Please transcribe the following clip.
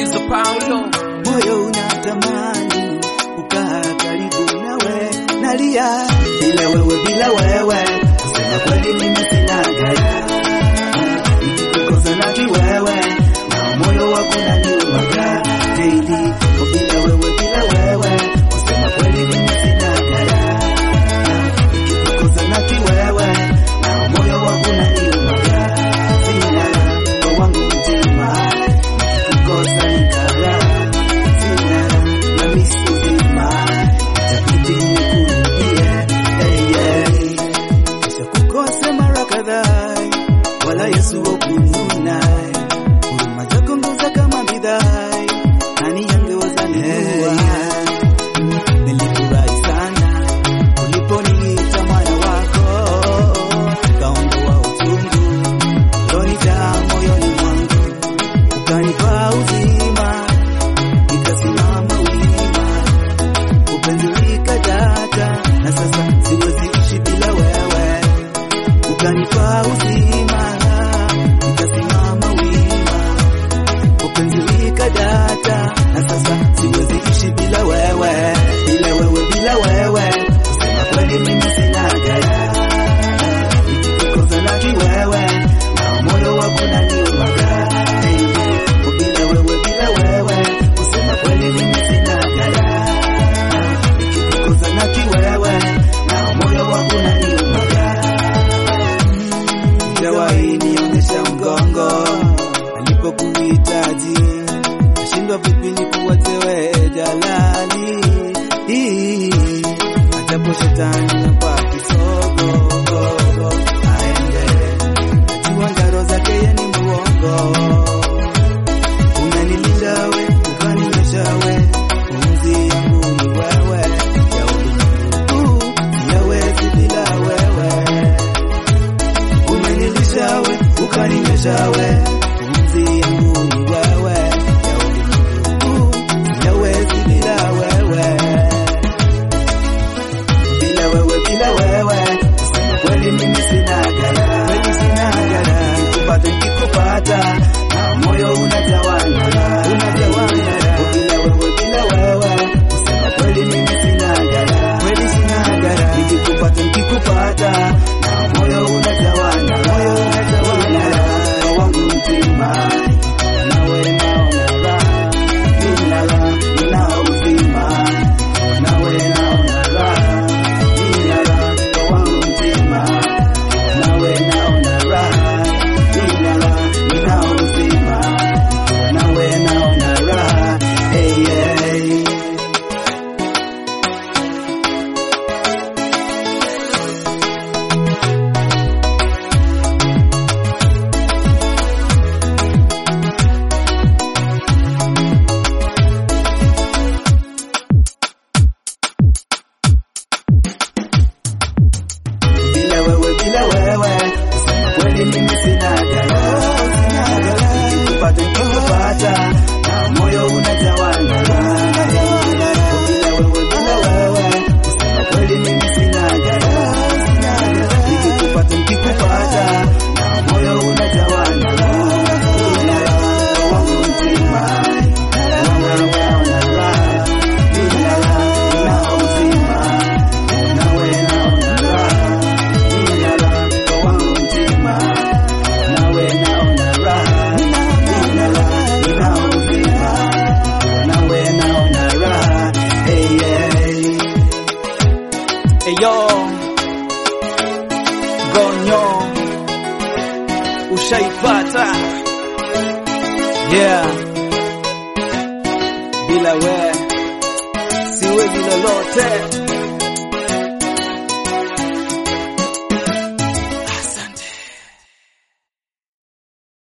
Fizo Paulo moyo unatamani kukaa karibu nawe, nalia bila wewe, bila wewe, kusema kweli mimi sina gaya, nikikukosa na kiwewe na moyo wako unaniumaga daily, oh, bila wewe, bila wewe, kusema kweli mimi sina gaya, nikikukosa na kiwewe na moyo wako unaniumaga sina kwa wangu mtima nikikukosa nikala sina na misuzima itabidi nikurudie hey, hey. Kisha kukosa mara kadhaa wala Yesu wakununa huruma zako ngoza kama bidhaa nani angeweza nunua nilifurahi sana uliponiita mwana wako kaondoa uchungu ulionijaa moyoni mwangu ukanipa uzima nikasimama wima upenzi likadata na sasa siwezi ishi bila wewe ukanipa uzima nikasimama wima upenzi likadata na sasa siwezi ishi bila wewe bila wewe bila wewe kusema kweli mimi sina gaya nikikukosa na kiwewe na moyo wako unaniumaga baby Oh, bila wewe bila wewe kusema kweli mimi sina gaya nikikukosa na kiwewe na moyo wako unaniumaga Jawahi nionyesha mgongo alipokuhitaji, nashindwa vipi nikuwatewe jalali, ajapo shetani nampa kisogo aende, najua ngaro zake yeye ni muongo. Umenilinda we, ukaninyesha we, pumzi yangu ni wewe, ya ulimwengu siyawezi bila wewe umenilisha we ukaninyesha we pumzi yangu ni wewe ya ulimwengu siyawezi bila wewe bila wewe bila wewe kusema kweli mimi sina gaya kweli sina gaya nikupata nikikupata na moyo unatawala unatawala bila wewe bila wewe kusema kweli mimi sina gaya kweli sina gaya nikikupata nikikupata na moyo unatawala moyo unatawala kwa wangu mtima nawe naona raha nina raha nina uzima nawe naona raha nina raha kwa wangu mtima nawe naona raha nina raha nina uzima nawe naona raha hey, hey. bila wewe bila wewe kusema kweli mimi sina gala sina gala nikipata nikipata na moyo unatawala bila wewe bila wewe kusema kweli mimi sina gala sina gala nikipata nikipata na moyo unatawala bila wangu mtima nawe naona raha bila na uzima nawe naona raha nina raha kwa wangu mtima nawe naona raha nina raha nina uzima nawe naona raha hey, hey. Eyo Gonyo Ushaipata Yeah Bila we Siwezi lolote